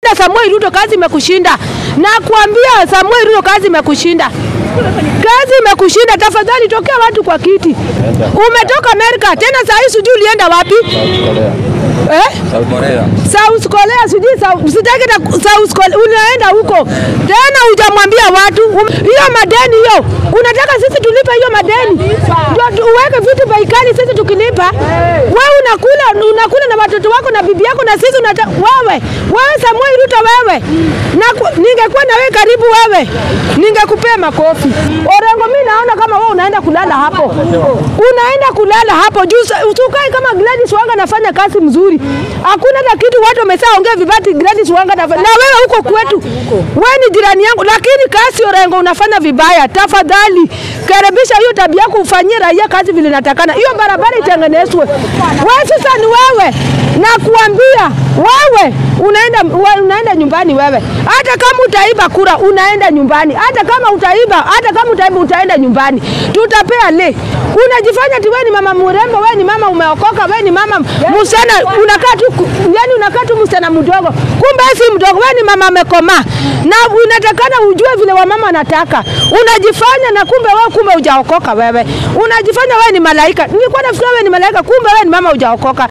Samuel Ruto, kazi imekushinda. Nakwambia Samuel Ruto, kazi imekushinda. Kazi imekushinda. Tafadhali tokea watu kwa kiti. Umetoka Amerika tena, saa hii sijui ulienda wapi eh? South Korea sijui South- sitaki na South Korea unaenda huko tena, hujamwambia watu Um- hiyo madeni hiyo, unataka sisi tulipe hiyo madeni ndio tu- uweke vitu baikali, sisi tukilipa. Wewe unakula unakula na watoto wako na bibi yako, na sisi unata, wewe wewe Samuel Ruto wewe na ku- ningekuwa na wewe karibu wewe ningekupea makofi. Orengo, mimi naona kama wewe unaenda kulala hapo, unaenda kulala hapo juu. sa- Usukai kama Gladys Wanga anafanya kazi mzuri, hakuna na kitu watu wameshaongea vibati. Gladys Wanga anafanya na wewe huko kwetu, wewe ni jirani yangu, lakini kazi Orengo unafanya vibaya. Tafadhali karibisha hiyo tabia yako, ufanyie raia kazi vile natakana, hiyo barabara itengenezwe. Wewe sasa ni wewe, nakuambia wewe unaenda we- unaenda nyumbani wewe, hata kama utaiba kura unaenda nyumbani, hata kama utaiba, hata kama utaiba utaenda nyumbani, tutapea le. Unajifanya ti wewe ni mama mrembo, wewe ni mama umeokoka, wewe ni mama msichana, unakaa tu ku- yani unakaa tu msichana mdogo, kumbe si mdogo, wewe ni mama amekomaa, na unatakana ujue vile wamama wanataka. Unajifanya na kumbe wewe, kumbe hujaokoka wewe, unajifanya wewe ni malaika. Nilikuwa nafikiri wewe ni malaika, kumbe wewe ni mama hujaokoka.